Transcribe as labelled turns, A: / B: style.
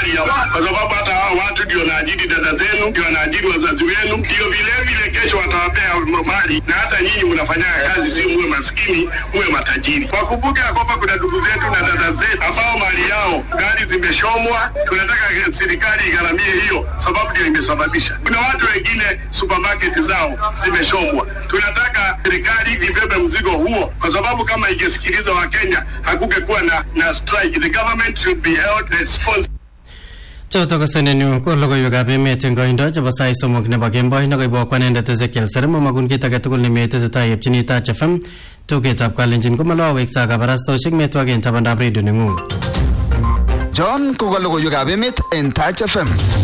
A: mali ya kwa sababu hata hao watu ndio wanaajiri dada zenu, ndio wanaajiri wazazi wenu, ndio vile vile kesho watawapea mali, na hata nyinyi mnafanyaga kazi, si muwe maskini, muwe matajiri. Wakumbuke ya kwamba kuna ndugu zetu na dada zetu ambao mali yao gari zimeshomwa. Tunataka serikali igharamie hiyo, sababu ndio imesababisha. Kuna watu wengine supermarket zao zimeshomwa. Tunataka serikali ibebe mzigo huo, kwa sababu kama ingesikiliza Wakenya hakungekuwa na, na strike. The government should be held responsible.
B: choto ko senenyu ko logoiwekab emet eng koindo chebo sait somok nebo kemboi nekoibwo kwanendet Ezekiel Serem amakun kit age tugul nemetesetai yepchini Touch FM tugetab kalenjin komaloweksa kabarastoshek metwaken tabandab redio neng'ung
C: John ko ka logoiwekab emet en Touch FM.